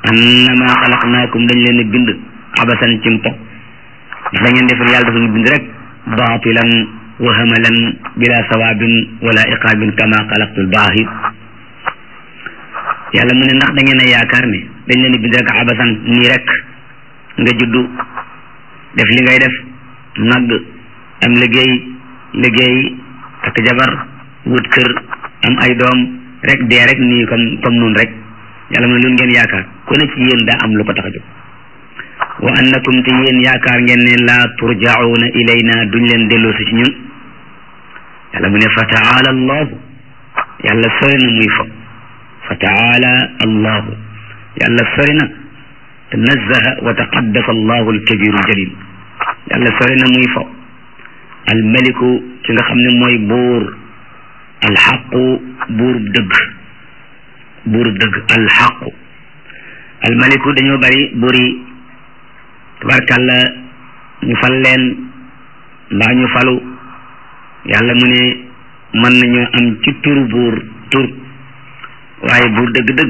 annama xalaqnaakum dañ leen a bind abasan ci mpo dafa ngeen defal yàlla dafa ñu bind rek baatilan wa hamalan bila sawaabin wala iqaabin kama xalaqtul baahir yàlla mu ne ndax da ngeen a yaakaar ne dañ leen a bind rek abasan nii rek nga juddu def li ngay def nagg am liggéey liggéey takk jabar wut kër am ay doom rek dee rek nii comme comme noonu rek yàlla mu ne loolu ngeen yaakaar ku ne ci yéen daa am lu ko tax a jóg wa annakum te yéen yaakaar ngeen ne laa turjauna ilayna duñ leen delloosi ci ñun yàlla mu ne fa taala allahu yàlla sori na muy fo fa taala allahu yàlla sori na tanazzaha wa taqaddasa allahu alkabiru aljalil yàlla sori na muy fo almaliku ki nga xam ne mooy buur alxaqu buurub dëgg buurub dëgg alxaqu almaliku dañoo bari buur yi tabarkàlla ñu fal leen mbaa ñu falu yàlla mu ne mën nañoo am ci turu buur tur waaye buur dëgg-dëgg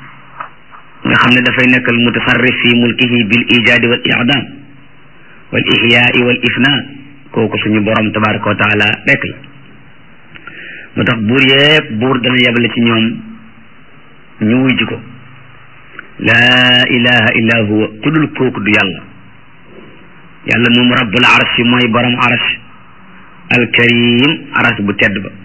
nga xam ne dafay nekkal mutasarrif fi mulkihi bil ijaadi wal i'dam wal ihyaai wal ifna kooku suñu borom tabaraka wa taala rek la moo tax buur yépp buur dana yebale ci ñoom ñu wuy ji ko laa ilaha illa huwa ku dul kooku du yàlla yàlla moom rabbul arsh mooy borom arsh alkarim arsh bu tedd ba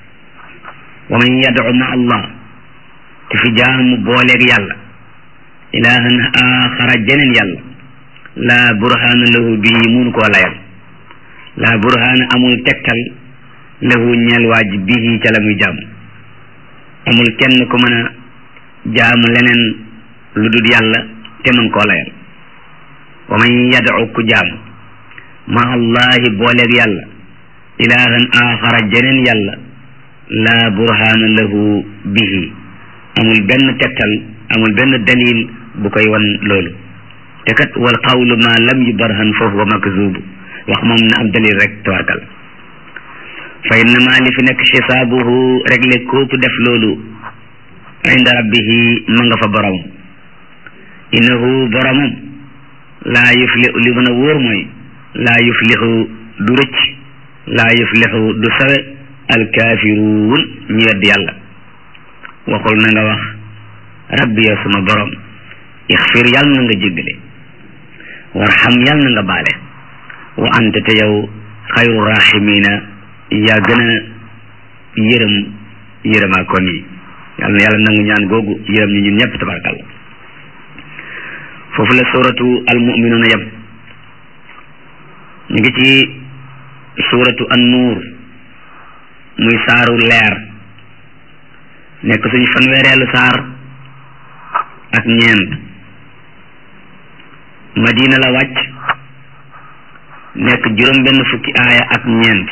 wa man yad'u ma allah ku fi jaamu booleeg yàlla ilahan axara jeneen yàlla laa burhaana lahu bii munu koo layal laa burhaana amul tegtal lahu ñeel waaj bii ca la muy jaam amul kenn ku mën a jaamu leneen lu dul yàlla te mën koo layal wa man yad'u ku jaam ma allahi booleeg yàlla ilahan axara jeneen yàlla laa burhaana lahu bihi amul benn tegtal amul benn dalil bu koy wan loolu te kat wal qawlu ma lam yubarhan fa huwa makzubu wax moom na am dalil rek tawarkal fa innama li fi nekk xisaabuhu réglé kooku def loolu inda rabbihi ma nga fa boromam innahu boromam laa yuflihu li mën a wóor mooy laa yuflihu du rëcc laa yuflihu du sawe alkaafiruun ñu wedd yàlla waxul na nga wax rabbi yow sama borom ixfir yàlla na nga jéggale warxam yàlla na nga baale wa anta te yow xayru rahimina yaa gën a yërëm yërëmaa kon yi yàlla na yàlla nangu ñaan googu yërëm ñi ñun ñëpp tabarakàlla foofu la suratu almuminuuna yem ñu ngi ci suratu annuur muy saaru leer nekk suñu fanweereelu saar ak ñeent madina la wàcc nekk juróom benn fukki aaya ak ñeent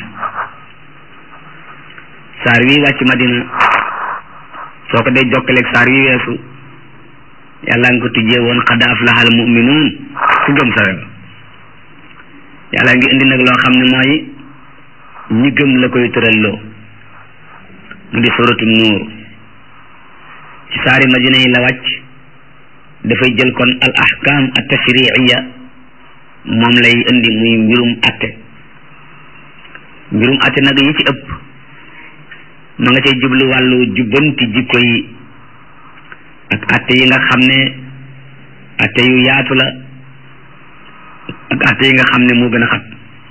saar wi wàcc madina soo ko dee jokkaleeg saar wi weesu yàlla nga ko tujjee woon qad aflaha al muminuun ku gëm sawe ba yàlla ngi indi nag loo xam ne mooy ñi gëm la koy tëral loo mu di suratu nuur ci saari madina yi la wàcc dafay jël kon al ahkam at tashriiya moom lay indi muy mbirum atte mbirum atte nag yi ci ëpp ma nga cay jublu wàllu jubbanti jikko yi ak atte yi nga xam ne atte yu yaatu la ak atte yi nga xam ne moo gën a xat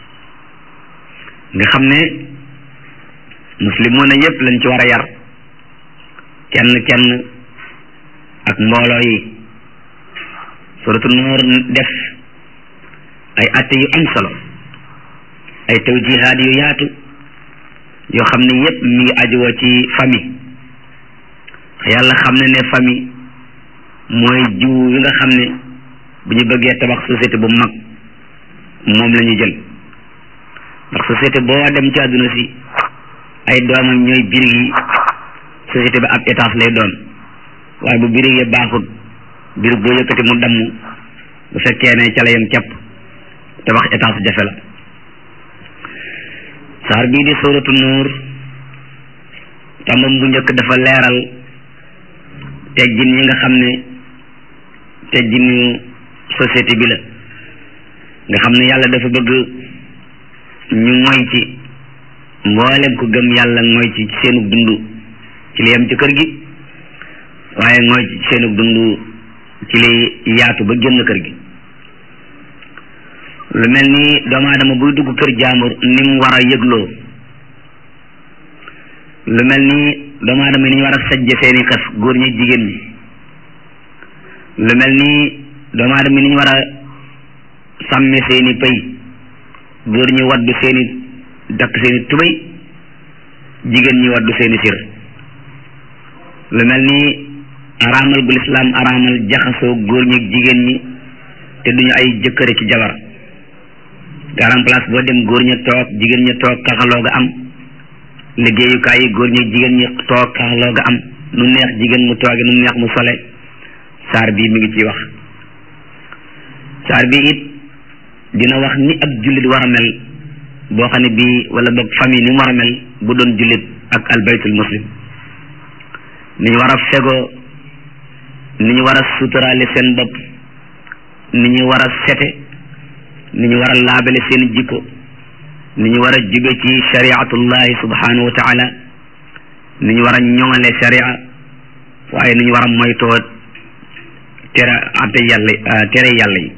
nga xam ne muslimoon yépp lañ ci war a yar kenn kenn ak mbooloo yi suratu nuur def ay atte yu am solo ay tawjihaat yu yaatu yoo xam ne yépp mi ngi ajuwoo ci famille yàlla xam ne ne famille mooy jiw yi nga xam ne bu ñu bëggee tabax société bu mag moom la ñu jël ndax société boo dem ci àdduna si ay doomam ñooy birig yi société bi ab étage lay doon waaye bu birig yi baaxut birig boo yëkkati mu damm bu fekkee ne ca la yem kepp tabax étage jafe la saar bii di suuratu nuur tàmbam bu njëkk dafa leeral teggin yi nga xam ne tegginu société bi la nga xam ne yàlla dafa bëgg ñu moy ci mboolem ku gëm yàlla mooy ci seenu dund ci li yem ci kër gi waaye mooy ci seenu dund ci li yaatu ba génn kër gi lu mel ni doomu aadama buy dugg kër jaambur ni mu war a yëgloo lu mel ni doomu aadama ni ñu war a sajje seeni xas góor ñi jigéen ñi lu mel ni doomu aadama ni ñu war a sàmme seeni pëy góor ñi waddu seeni dakk seeni tubéy jigéen ñi waddu seeni sir lu mel ni araamal gu lislaam araamal jaxasoo góor ñi jigéen ñi te duñu ay jëkkëre ci jabar garam place boo dem góor ña toog jigéen ña toog kaxaloo ga am liggéeyukaay yi góor ñi jigéen ñi toog kaxaloo ga am nu neex jigéen mu tooge nu neex mu sole saar bii mi ngi ciy wax saar bi it dina wax ni ab jullit war a mel boo xam ne bii wala boog famille ni mu war a mel bu doon jullit ak albaytul muslim ni ñu war a fegoo ni ñu war a suturaale seen bopp ni ñu war a sete ni ñu war a laabale seen jikko ni ñu war a jube ci shariatullahi subhanahu wa taala ni ñu war a ñoŋale sharia waaye ni ñu war a moytoo tere ate yàlla tere yàlla yi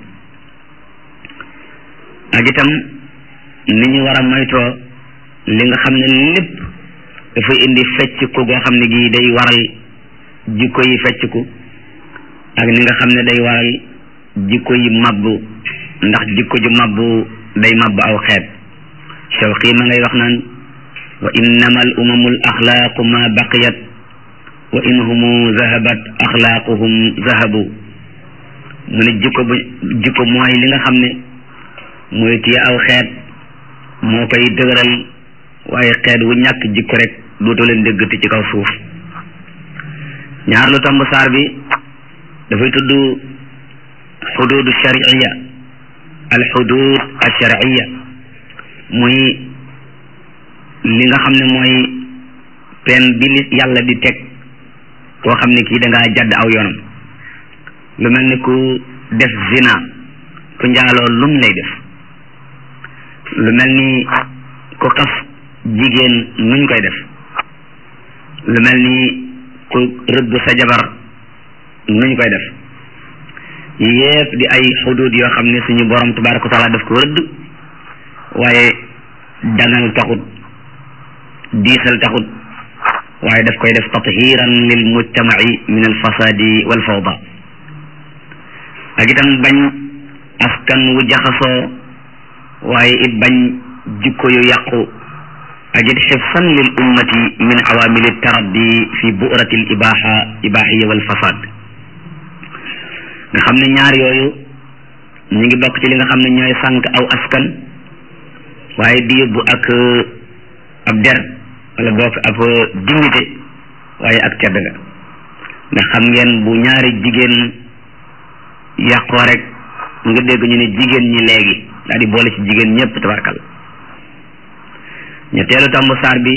ak itam ni ñu war a moytoo li nga xam ne lépp dafay indi fecciku goo xam ne gii day waral jikko yi fecciku ak ni nga xam ne day waral jikko yi mabbu ndax jikko ju mabbu day mabbu aw xeet Shawqi ma ngay wax naan wa innama al umamu al axlaaqu ma baqiyat wa in humu zahabat axlaaquhum zahabu mu ne jikko bu jikko mooy li nga xam ne mooy téye aw xeet moo koy dëgëral waaye xeet wu ñàkk jikko rek dootoo leen déggati ci kaw suuf ñaar lu tomb saar bi dafay tudd xuduudu shariya al xuduud al shariya muy li nga xam ne mooy pen bi li yàlla di teg koo xam ne kii da ngaa jadd aw yoonam lu mel ni ku def zina ku njaaloo lum lay def lu mel ni ku xas jigéen nuñ koy def lu mel ni ku rëbb sa jabar nuñ koy def yépp di ay xudud yoo xam ne suñu borom tabaraka wa taala daf ko rëdd waaye dangal taxut diisal taxut waaye daf koy def tathiran lil mujtamaci min al fasadi wal fawda ak itam bañ askan wu jaxasoo waaye it bañ jikko yu yàqu ak it xifsan lil ummati min awamili taraddi fi burati l ibaha ibahiya wal fasad nga xam ne ñaar yooyu ñu ngi bokk ci li nga xam ne ñooy sànq aw askan waaye di yóbbu ak ab der wala bokk ab dignité waaye ak tedd nga ndax xam ngeen bu ñaari jigéen yàqoo rek nga dégg ñu ne jigéen ñi léegi daal di boole ci jigéen ñëpp tabarkal ñetteelu tàmb saar bi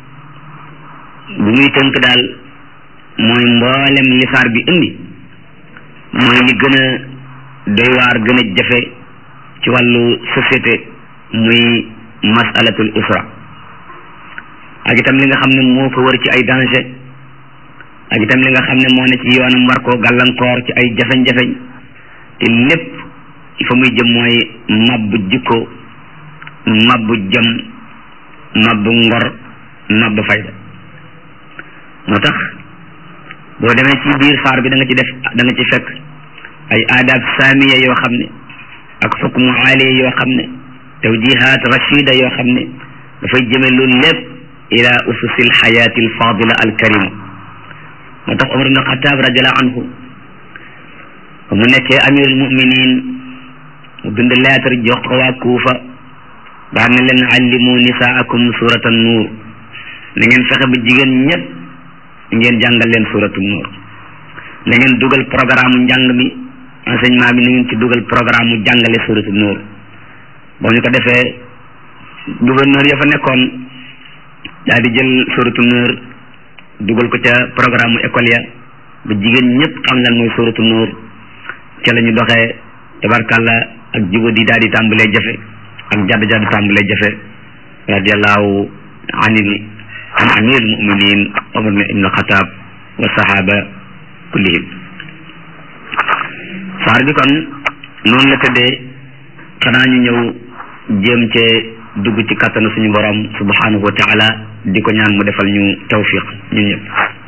bu muy tënk daal mooy mboolem li saar bi indi mooy li gën a doy waar gën a jafe ci wàllu société muy masalatul usra ak itam li nga xam ne moo ko wër ci ay danger ak itam li nga xam ne moo ne ci yoonam war koo gàllankoor ci ay jafeñ-jafeñ te lépp fa muy jëm mooy mabbu jikko mabbu jëm mabbu ngor mabbu fayda moo tax boo demee ci biir saar bi da nga ci def da nga ci fekk ay aadaab saamiya yoo xam ne ak xukmu aaliya yoo xam ne tawjihaat rachida yoo xam ne dafay jëme loolu lépp ila ususi alxayaati alfadila alkarima moo tax Omar ibn Xataab radiallahu anhu ba mu nekkee amirul muminin mu bind lettre jox ko waa Kuufa daan na leen allimu nisaakum surata nuur na ngeen fexe ba jigéen ñëpp ngeen jàngal leen suratu nuur na ngeen dugal programme njàng mi enseignement bi na ngeen ci dugal programme mu jàngale suratu nuur boo ñu ko defee gouverneur ya fa nekkoon daal di jël suratu nuur dugal ko ca programme mu école ya ba jigéen ñëpp xam lan mooy suratu nuur ca la ñu doxee tabarkàlla ak juba di daal di tàmbalee jafe ak jadd jadd tàmbalee jafe radiallahu anil an amir muminin omar ibn xataab wa sahaba kullihim saar bi kon noonu la tëddee xanaa ñu ñëw jéem cee dugg ci kattanu suñu borom subhanahu wa taala di ko ñaan mu defal ñu tawfiq ñun ñëpp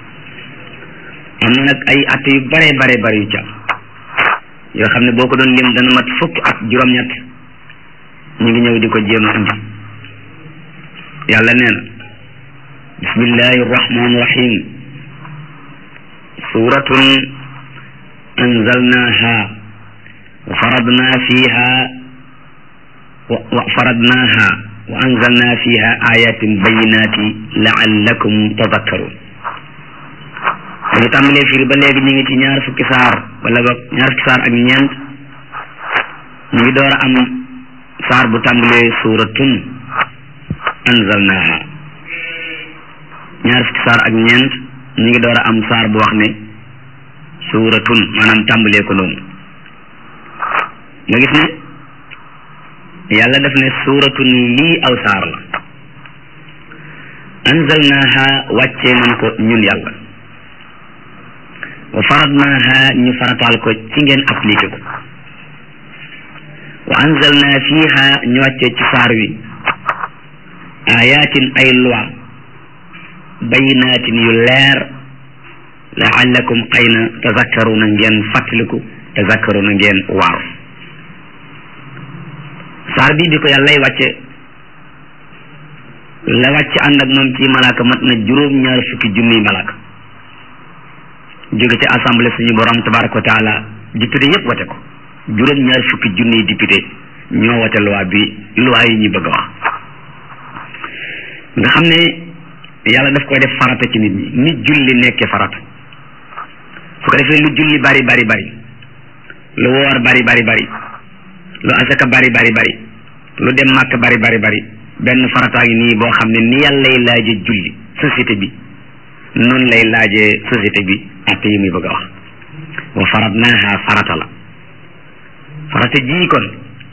am na nag ay at yu bare bare bare yu ci am yoo xam ne boo ko doon lim dana mat fukk ak juróom-ñett ñu ngi ñëw di ko jéem a indi yàlla nee na bismillahi rahmani rahim suratun anzalnaha wa faradna fiha wa faradnaha wa anzalna fiha ayatin bayinati laallakum tadakkarun dañu tàmbalee firi ba léegi ñu ngi ci ñaar fukki saar wala ba ñaar fukki saar ak ñeent ñu ngi door a am saar bu tàmbalee suratun anzalnaha ñaar fukki saar ak ñeent ñu ngi door a am saar bu wax ne suratun maanaam tàmbalee ko noonu nga gis ne yàlla def ne suratun lii aw saar la anzalnaha wàccee nañ ko ñun yàlla wa faradnaha ñu farataal ko ci ngeen appliqué ko wa anzalna fiha ñu wàccee ci saar wi ayatin ay loi bayinatin yu leer laallakum xëy na tazakkaruna ngeen fàttaliku tazakkaruna ngeen waaru saar bi bi ko yàllay wàcce la wàcce ànd ak moom ci malaaka mat na juróom ñaar fukki junniy malaaka jóge ci assemblée suñu borom tabaraka wa taala député yépp wate ko juróom ñaar fukki junniy député ñoo wate loi bi loi yi ñu bëgg a wax nga xam ne yàlla daf koy def farata ci nit ñi nit julli nekkee farata su ko defee lu julli bari bari bari lu woor bari bari bari lu asaka bari bari bari lu dem màkk bari bari bari benn farataa ngi nii boo xam ne ni yàllay laaje julli société bi noonu lay laajee société bi atte yi muy bëgg a wax wa faradnaaha farata la farata jii kon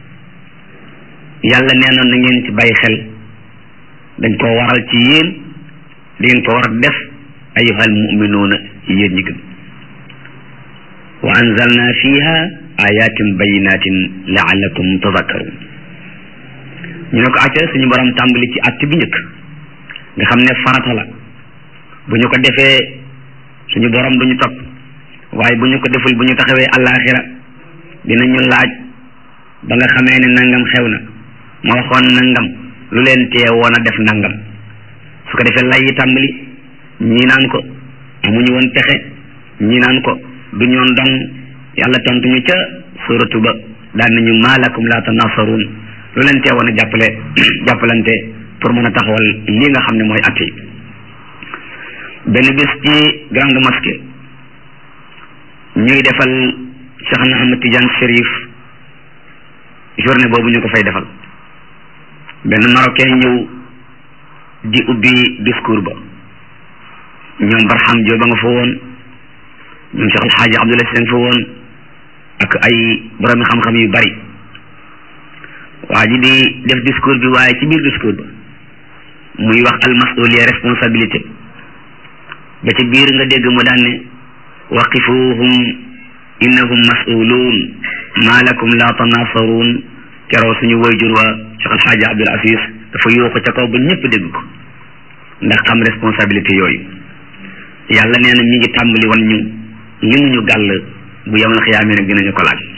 yàlla nee na na ngeen ci bàyyi xel dañ ko waral ci yéen di ngeen ko war a def ayyuhal muminuuna yéen ñi gëm wa anzalna fiha ayatin bayinatin laallakum tadakkarun ñu ne ko acca suñu borom tàmbali ci att bi njëkk nga xam ne farata la bu ñu ko defee suñu borom du ñu topp waaye bu ñu ko deful bu ñu taxawee àllaaxira dinañu laaj ba nga xamee ne nangam xew na ma waxoon nangam lu leen tee woon a def nangam su ko defee lay yi tàmbali ñii naan ko amuñu woon pexe ñii naan ko du ñoon dong yàlla tontu ñu ca suratu ba daan nañu maalakum la tanasaruun lu leen tee woon a jàppale jàppalante pour mën a taxawal lii nga xam ne mooy at yi benn bés ci grande mosquée ñuy defal Cheikh na Ahmad Tidiane Chérif journée boobu ñu ko fay defal benn marocain ñëw di ubbi discours ba ñoom Barham Diop ba nga fa woon ñoom Cheikh Alxaaji Abdoulaye Sène fa woon ak ay boroomi xam-xam yu bari waa ji di def discours bi waaye ci biir discours ba muy wax al masuliya responsabilité ba ci biir nga dégg mu daan ne waqifuhum innahum mas'uluun maa lakum la tanasaruun keroo suñu wayjur wa Cheikh Alxaaji Abdul Aziz dafa yuuxu ca kaw ba ñëpp dégg ko ndax xam responsabilité yooyu yàlla nee na mi ngi tàmbali wan ñu li mu ñu gàll bu yamal xiyaamee nag dinañu ko laaj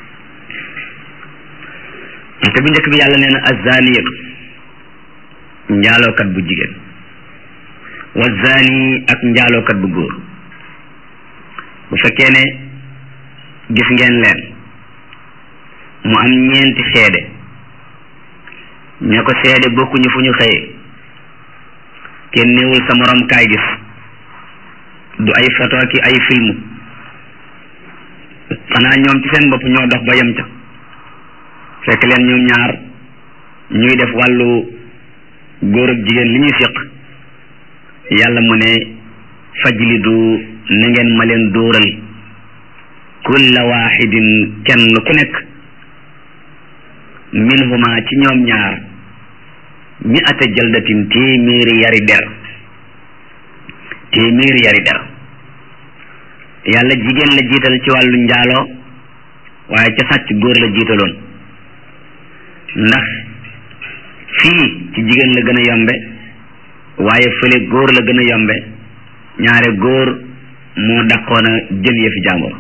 te bu njëkk bi yàlla nee na azaniyatu njaalookat bu jigéen wa zani ak njaalookat bu góor bu fekkee ne gis ngeen leen mu am ñeenti seede ña ko seede bokkuñu fu ñu xëyee kenn néewul sa morom kaay gis du ay photo ki ay film xanaa ñoom ci seen bopp ñoo dox ba yem ca fekk leen ñoom ñaar ñuy def wàllu góor ak jigéen li ñuy séq yàlla mu ne fajlidu na ngeen ma leen dóoral kulla waxidin kenn ku nekk minhuma ci ñoom ñaar mi ata jaldatin téeméeri yari der téeméeri yari der yàlla jigéen la jiital ci wàllu njaaloo waaye ca sàcc góor la jiitaloon ndax fii ci jigéen la gën a yombe waaye fële góor la gën a yombe ñaare góor moo dàqoon a jël yëfi jàmbur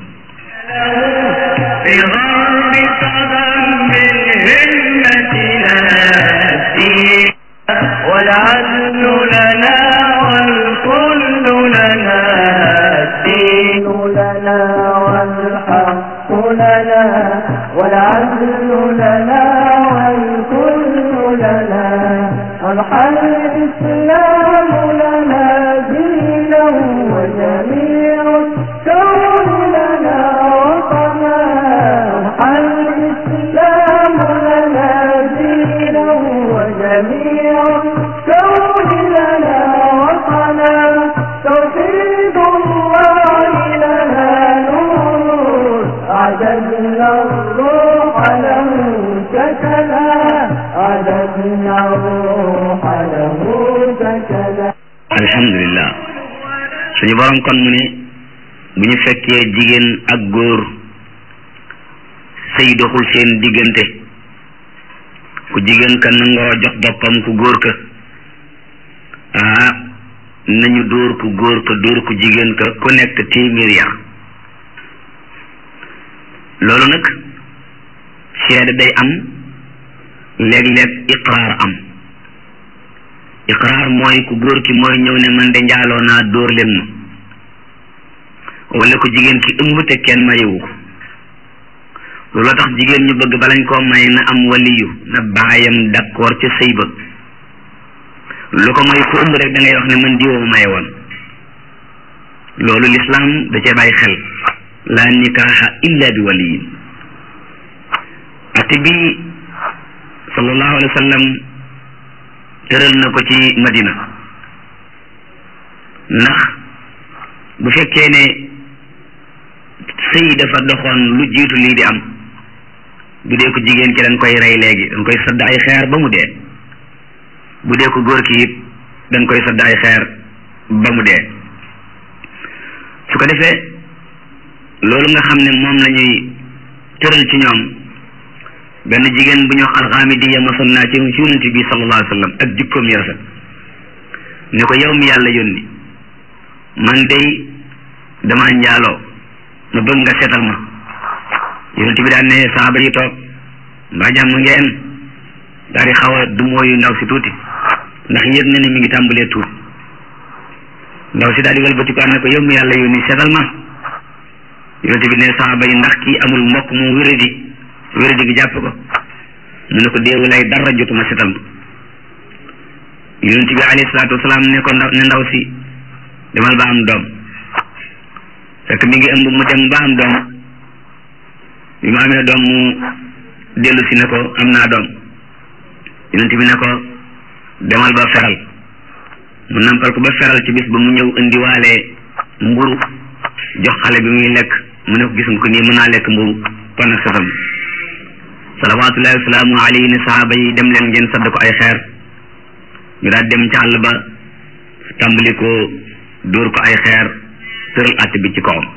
والعدل لنا والكل لنا الدين لنا والحق لنا والعدل لنا والكل لنا أضحى الإسلام لنا دينا وجميع الكون لنا وطنا أضحى الإسلام لنا دينا وجميع الكون لنا وطنا توحيد الله لنا نور أعددنا الروح له سكنا أعددنا الروح له سكنا alhamdulillah suñu borom kon mu ne bu ñu fekkee jigéen ak góor sëy doxul seen diggante ku jigéen ka nangoo jox boppam ku góor ka ah nañu dóor ku góor ka dóor ku jigéen ka ku nekk téeméer yar loolu nag seede day am léeg-léeg iqraar am iqraar mooy ku góor ki mooy ñëw ne man de njaaloo naa dóor leen ma wala ku jigéen ki ëmb te kenn mayewu ko loolu tax jigéen ñu bëgg balañ koo may na am waliyu na baayam d'accord ca sëy ba lu ko may ku ëmb rek da ngay wax ne man diwoo maye woon loolu lislaam da cee bàyyi xel la nikaaxa illa bi waliyin ati bi sallallahu alayhi wa sallam tëral na ko ci madina ndax bu fekkee ne sëy dafa doxoon lu jiitu lii di am bu dee ko jigéen ki dañ koy rey léegi dañ koy sadd ay xeer ba mu dee bu dee ko góor ki it dañ koy sadd ay xeer ba mu dee su ko defee loolu nga xam ne moom la ñuy tëral ci ñoom benn jigéen bu ñu wax alxaamidiya mosoon naa ci ci yonent bi sallallahu alayhi wa sallam ak jikkoom yu rafet ne ko yow mi yàlla yónni man day dama njaaloo ma bëgg nga seetal ma yonent bi daan ne saaba yi toog mbaa jàmm ngeen daal di xaw a dumóoyu ndaw si tuuti ndax yëg na ne mi ngi tàmbalee tuut ndaw si daal di wëlbatiku ne ko yow mi yàlla yónni seetal ma yonent bi ne saaba yi ndax kii amul mbokk mu wéradi wéradi gi jàpp ko mu ne ko déewu lay dara jotuma setal ma yonent bi alayhi salaatu wasalaam ne ko ndaw ne ndaw si demal ba am doom fekk mi ngi ëmb mu dem ba am doom bi mu amee doom mu dellu si ne ko am naa doom yonent bi ne ko demal ba feral mu nampal ko ba feral ci bis ba mu ñëw indiwaale mburu jox xale bi muy lekk mu ne ko gis nga ko nii mën naa lekk mburu kon nag setal salawaatullahi wasalaamu alayhi ne sahaaba yi dem leen ngeen sadd ko ay xeer ñu daal dem ci àll ba tàmbali ko dóor ko ay xeer tëral att bi ci kawam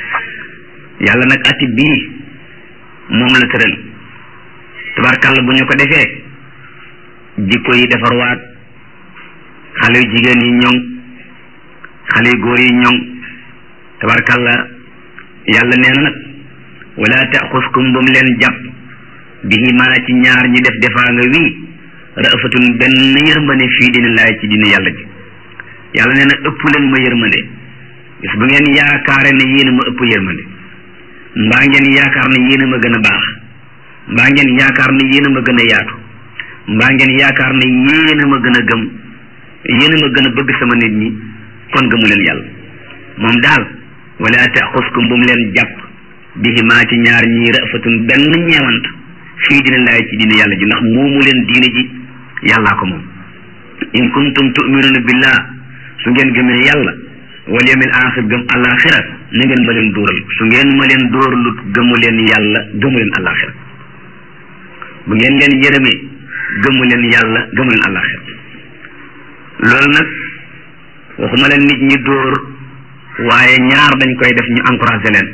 yàlla nag atti bii moom la tëral tabarkàlla bu ñu ko defee jikko yi defarwaat xale yu jigéen yi ñoŋ xale yu góor yi ñoŋ tabarkàlla yàlla nee na nag wala taxuskum bu mu leen jàpp bihi maa ci ñaar ñi def defaa nga wii rafatun benn yërmande fii dina laay ci dina yàlla ji yàlla nee na ëpp leen ma yërmande bis bu ngeen yaakaare ne yéen a ma ëpp yërmande mbaa ngeen yaakaar ne yéen a ma gën a baax mbaa ngeen yaakaar ne yéen a ma gën a yaatu mbaa ngeen yaakaar ne yéen a ma gën a gëm yéen a ma gën a bëgg sama nit ñi kon gëmu leen yàlla moom daal wala taxuskum bu mu leen jàpp bihi maa ci ñaar ñii rafatun benn ñeewant fii dina laay ci diine yàlla ji ndax moomu leen diine ji yàllaa ko moom in kuntum tuminuna billah su ngeen gëmee yàlla wal yawmil axir gëm alaxira na ngeen ma leen dóoral su ngeen ma leen dóoralut gëmu leen yàlla gëmu leen àllaaxira bu ngeen leen yërëmee gëmu leen yàlla gëmu leen àllaaxira loolu nag waxuma leen nit ñi dóor waaye ñaar dañ koy def ñu encouragé leen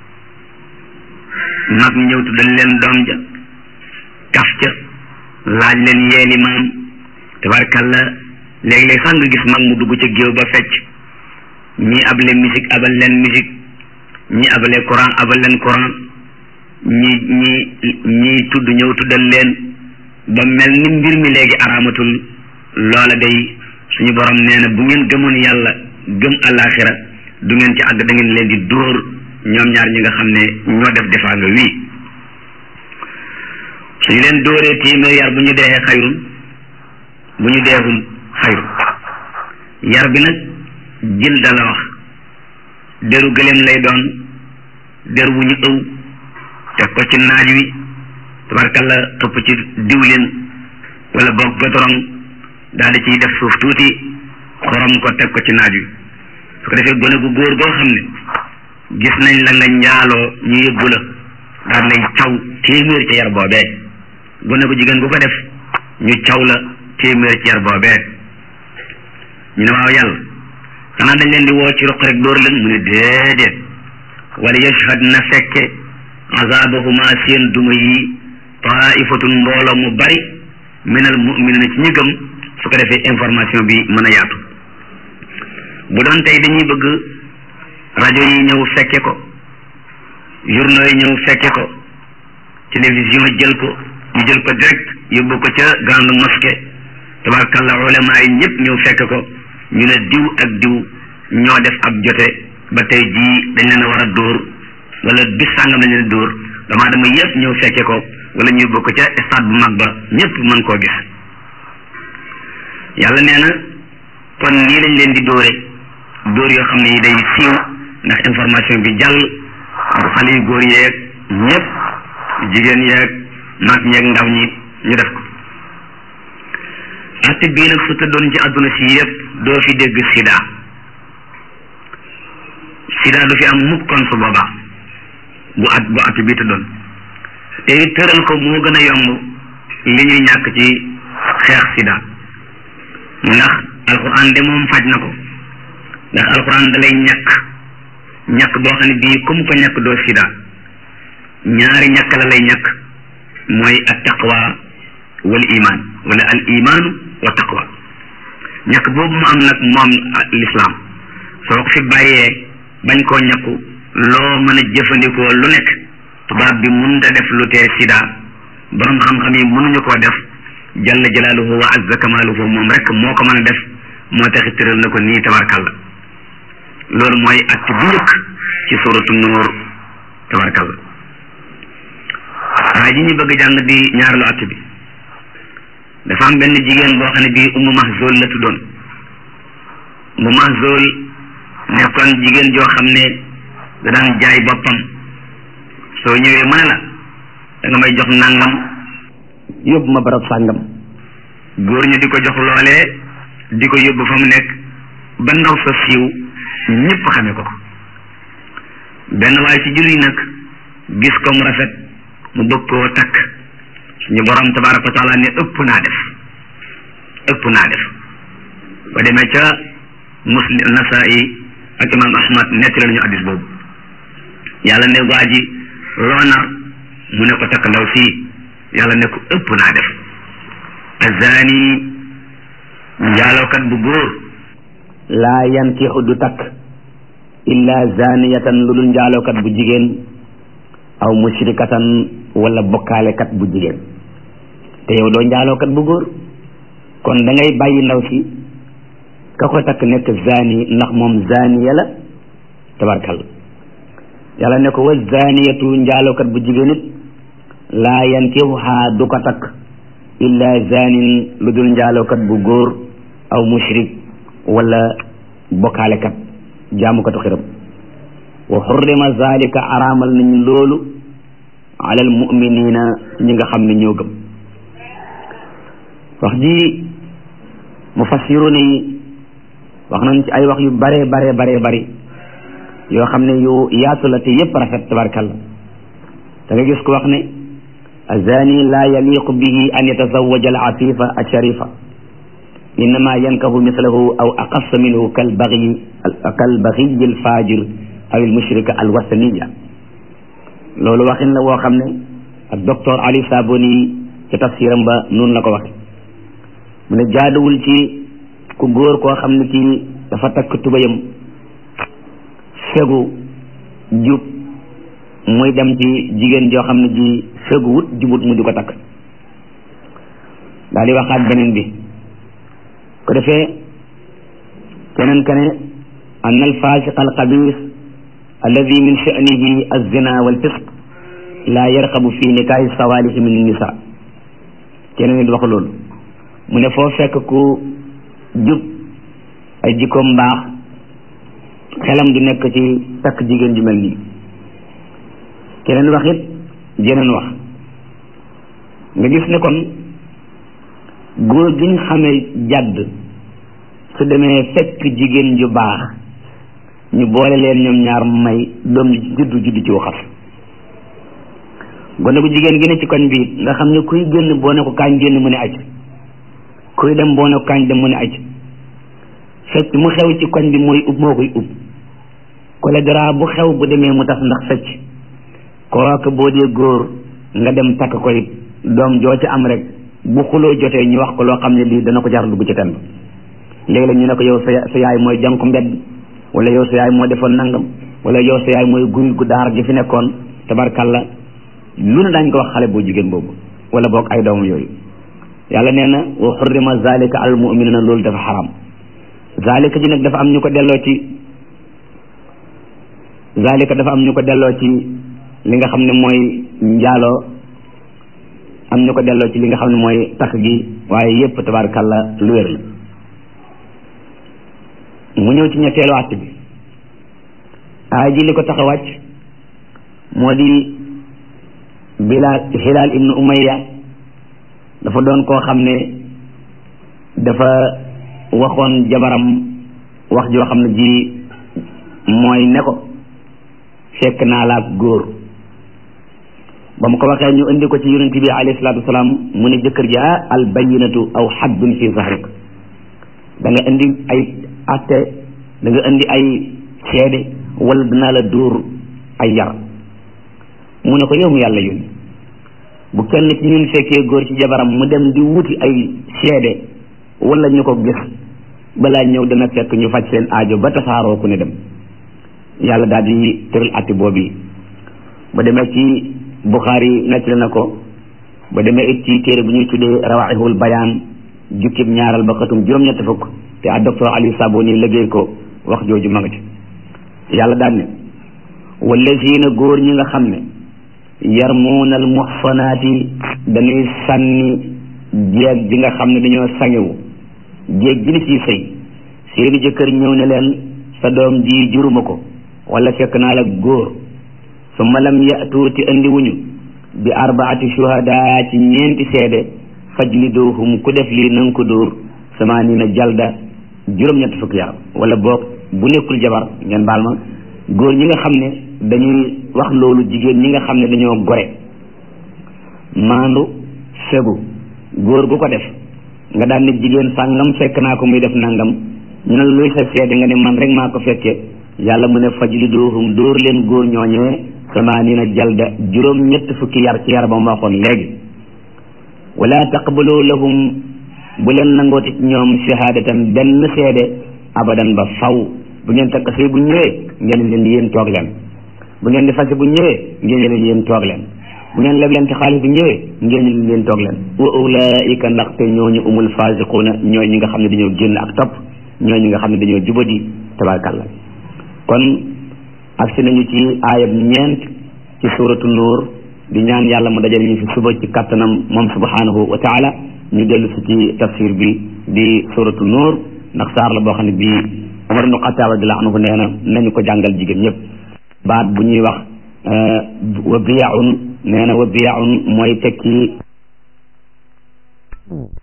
mag ñëw tuddal leen doom ja kaf ca laaj leen yeeli maam tabarkalla léeg-léeg sax nga gis mag mu dugg ca géew ba fecc ñi abale musique abal leen musique ñi abale courant abal leen courant ñi ñi ñi tudd ñëw tuddal leen ba mel ni mbir mi léegi araamatul loola day suñu borom nee na bu ngeen gëmoon yàlla gëm alaxira du ngeen ci àgg da ngeen leen di dóor ñoom ñaar ñi nga xam ne ñoo def defaa nga wii suñu leen dóoree téeméer yar bu ñu deexee xayrun bu ñu deexul xayrun yar bi nag jël dala wax deru gëléem lay doon der wu ñu ëw teg ko ci naaj wi tabarkalla topp ci diwlin wala boog godoron daal di ciy def suuf tuuti xorom ko teg ko ci naaj wi su ko defee gone gu góor goo xam ne gis nañ la nga njaaloo ñu yëbbu la daal lay caw téeméer ci yar boobee gone gu jigéen gu ko def ñu caw la téeméer ci yar boobee ñu ne waaw yàlla xanaa dañ leen di woo ci ruq rek dóor leen mu ne déedéet wala yashhad na fekke azabahuma seen duma yi taifatun mbooloo mu bari minal muminina ci ñi gëm su ko defee information bi mën a yaatu bu doon tey dañuy bëgg rajo yi ñëw fekke ko journaux yi ñëw fekke ko télévision jël ko ñu jël ko direct yóbbu ko ca grande mosquée tabarkalla ulama yi ñëpp ñëw fekke ko ñu ne diw ak diw ñoo def ab jote ba tey jii dañ leen a war a dóor wala bis sàngam dañ leen dóor dama dama yëpp ñëw fekke ko wala ñu yóbbu ko ca stade bu mag ba ñëpp mën koo gis yàlla nee na kon nii lañ leen di dóore dóor yoo xam ne yi day siiw ndax information bi jàll bu xale yu góor yeeg ñëpp jigéen yeeg mag ñeeg ndaw ñi ñu def ko atte bii nag su tëddoon ci àdduna si yëpp doo fi dégg sida sida du fi am mukk kon su boobaa bu at bu at bii tëddoon te it tëral ko moo gën a yomb li ñuy ñàkk ci xeex sida ndax alquran de moom faj na ko ndax alquran da lay ñàkk ñàkk boo xam ne bii comme ko ñàkk doo sida ñaari ñàkk la lay ñàkk mooy at taqwa wal iman wala al imaanu wa taqwa ñàkk boobu mu am nag moom l'islam soo ko fi bàyyee bañ koo ñàkku loo mën a jëfandikoo lu nekk tubaab bi mun da def lu tee sida borom xam-xam yi mënuñu koo def jalla jalaaluhu wa azza kamaaluhu moom rek moo ko mën a def moo taxi tëral na ko nii tabarkalla loolu mooy at bu njëkk ci suratu nuur tabarkalla waaye ji ñu bëgg jàng di ñaareelu at bi dafa am benn jigéen boo xam ne bii umu mahzul la tuddoon umu mahzul nekkoon jigéen joo xam ne da daan jaay boppam soo ñëwee mu ne la da nga may jox nangam yóbbu ma barab sàngam góor ñu di ko jox loolee di ko yóbbu fa mu nekk ba ndaw sa siiw ñëpp xame ko ko benn waaye ci julli nag gis ko mu rafet mu bëgg koo takk suñu borom tabaraka wa taala ne ëpp naa def ëpp naa def ba demee ca muslim nasai ak imam ahmad netti la ñu addis boobu yàlla ne waa ji loo nar mu ne ko takk ndaw sii yàlla ne ko ëpp naa def azani njaalookat bu góor laa yankixu du takk illa zaniyatan lu dul njaalookat bu jigéen aw mushrikatan wala bokkaalekat bu jigéen te yow doo njaalookat bu góor kon da ngay bàyyi ndaw si ka ko takk nekk zani ndax moom zaniya la tabarkal yàlla ne ko wa zaniyatu njaalookat bu jigéen it laa yankixuhaa du ko takk illa zanin lu dul njaalookat bu góor aw mushrik wala bokkaalekat jaamukatu xiram wa xurrima zalika araamal nañ loolu ala almuminina ñi nga xam ne ñoo gëm wax ji mufassiruna yi wax nañ ci ay wax yu bare bare bare bari yoo xam ne yu yaatu la te yépp rafet tabarkalla da nga gis ko wax ne azani la yaliqu bihi an yatazawaja al afifa al sharifa innama yankahu mislahu aw aqassa minhu kal baghi kal baghi al fajir aw al mushrika al wasaniya loolu waxin la woo xam ne ak docteur Ali Saboni ci tafsiram ba noonu la ko waxe mu ne jaaduwul ci ku góor koo xam ne kii dafa takk tubayam fegu jub muy dem ci jigéen joo xam ne ji fegu wut jubut mu di ko takk daal di waxaat beneen bi ko defee keneen kane an al fasiq al xabis alladi min sha'nihi az-zina wal fisq la yarqabu fi nikaahi sawalihi min nisa keneen it wax loolu mu ne foo fekk ku jub ay jikkoom mbaax xelam du nekk ci takk jigéen ju mel nii keneen wax it jeneen wax nga gis ne kon góor gi ñu xamee jàdd su demee fekk jigéen ju baax ñu boole leen ñoom ñaar may doom juddu juddu ci waxas gone gu jigéen gi ne ci koñ bi nga xam ne kuy génn boo ne ko kaañ génn mu ne aj kuy dem boo ne ko kaañ dem mu ne aj fecc mu xew ci koñ bi mooy ub moo koy ub choléra bu xew bu demee mu tas ndax fecc kooku boo dee góor nga dem takk koy doom joo ci am rek bu xuloo jotee ñu wax ko loo xam ne lii dana ko jar dugg ci tenn léegi-léeg ñu ne ko yow sa sa yaay mooy jànku mbedd wala yow sa yaay moo defoon nangam wala yow sa yaay mooy gun gu daar gi fi nekkoon tabarkalla lu ne daañ ko wax xale boo jigéen boobu wala boog ay doomam yooyu yàlla nee na wa xurrima zalika al muminina loolu dafa xaram zalika ji nag dafa am ñu ko delloo ci zalika dafa am ñu ko delloo ci li nga xam ne mooy njaaloo am ñu ko delloo ci li nga xam ne mooy takk gi waaye yépp tabarakalla lu wér la mu ñëw ci ñetteelu àtt bi aay ji li ko tax a wàcc moo di bilaal hilaal ibnu umayya dafa doon koo xam ne dafa waxoon jabaram wax joo xam ne ji mooy ne ko fekk naa la ak góor ba mu ko waxee ñu indi ko ci yonent bi alayhi salaatu wasalaam mu ne jëkkër ji ah al bayinatu aw xaddun fi zahrik da nga indi ay atte da nga indi ay seede wala dinaa la dóor ay yar mu ne ko yow mu yàlla yónni bu kenn ci ñun fekkee góor ci jabaram mu dem di wuti ay seede wala ñu ko gis balaa ñëw dana fekk ñu faj seen aajo ba tasaaroo ku ne dem yàlla daal di tëral atti boobu ba demee ci Buxaari nettali na ko ba demee it ci téere bu ñuy tuddee rawaixul bayaan jukkib ñaaral ba xatum juróom-ñett fukk te ak docteur Ali Saboni liggéey ko wax jooju ma nga ci yàlla daal ne wallazina góor ñi nga xam ne yarmuuna al muxsanaati dañuy sànni jeeg ji nga xam ne dañoo sangewu jéeg ji ni ciy sëy seeni jëkkër ñëw ne leen sa doom ji juruma ko wala fekk naa la góor summa lam yatu ti andi wuñu bi arbaati shuhada ci ñeenti seede fajliduhum ku def lii nanga ko dóor samaanina jalda juróom-ñett fukki yar wala boog bu nekkul jabar ngeen baal ma góor ñi nga xam ne dañuy wax loolu jigéen ñi nga xam ne dañoo gore maandu fegu góor gu ko def nga daan ne jigéen sàngam fekk naa ko muy def nangam ñu ne luy sa seede nga ne man rek maa ko fekkee yàlla mu ne fajliduhum dóor leen góor ñooñee samaanina jalda juróom ñett fukki yar ci yar ba mu waxoon léegi wala taqbalu lahum bu leen nangooti ñoom shahadatan benn seede abadan ba faw bu ngeen takk sëy bu ñëwee ngeen leen di yéen toog leen bu ngeen di fase bu ñëwee ngeen leen yéen toog leen bu ngeen leb leen ci xaalis bu ñëwee ngeen leen yéen toog leen wa ulaika ndaxte ñooñu umul fasiquuna ñooy ñi nga xam ne dañoo génn ak topp ñooy ñi nga xam ne dañoo jubadi tabarkalla kon agsi nañu ci aayab ñeent ci suratu nuur di ñaan yàlla mu dajale ñu fi suba ci kattanam moom subhanahu wa taala ñu dellu si ci tafsir bi di suratu nuur ndax saar la boo xam ne bii Umar ibnu Xattaab radiyallaahu anhu nee na nañu ko jàngal jigéen ñëpp baat bu ñuy wax wa biyaun nee na wa biyaun mooy tekki